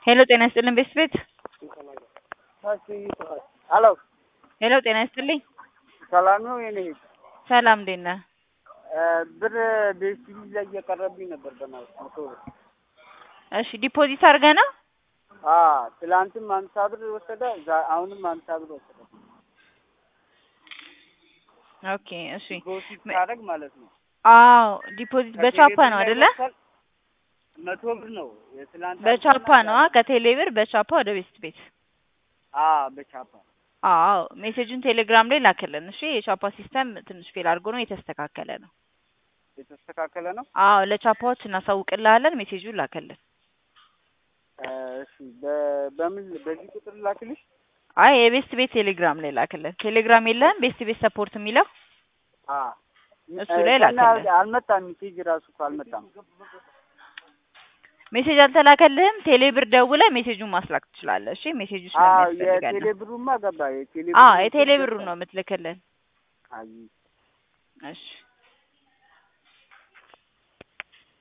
ሄሎ ጤና ይስጥልኝ ቤስት ቤት ሄሎ ሄሎ ጤና ይስጥልኝ ሰላም ነው የኔ እህት? ሰላም እንዴት ነህ? ብር ቤስቲቪ ላይ እየቀረብኝ ነበር በማለት መቶ ብር። እሺ ዲፖዚት አድርገህ ነው? አዎ ትላንትም አምሳ ብር ወሰደ፣ ዛ- አሁንም አምሳ ብር ወሰደ። ኦኬ እሺ ዲፖዚት ሳደርግ ማለት ነው። አዎ ዲፖዚት በቻፓ ነው አይደለ? መቶ ብር ነው የትላንት በቻፓ ነው ከቴሌ ብር በቻፓ ወደ ቤስት ቤት አዎ በቻፓ አዎ ሜሴጁን ቴሌግራም ላይ ላክልን እሺ የቻፓ ሲስተም ትንሽ ፌል አድርጎ ነው የተስተካከለ ነው የተስተካከለ ነው። አዎ ለቻፓዎች እናሳውቅልሃለን ሜሴጁን ላክልን እሺ በ- በምን በዚህ ቁጥር ላክልሽ? አይ የቤስት ቤት ቴሌግራም ላይ ላክልን ቴሌግራም የለህም ቤስት ቤት ሰፖርት የሚለው አዎ እሱ ላይ ገና ላክልን አልመጣም። ሜሴጅ ራሱ እኮ አልመጣም። ሜሴጅ አልተላከልህም ቴሌ ብር ደውለህ ሜሴጁን ማስላክ ትችላለህ እሺ ሜሴጁ አዎ ስለሚያስፈልገን የቴሌ ነው ብሩማ ገባ። የቴሌ አዎ ብሩ የቴሌ ብሩ ነው የምትልክልን አይ እሺ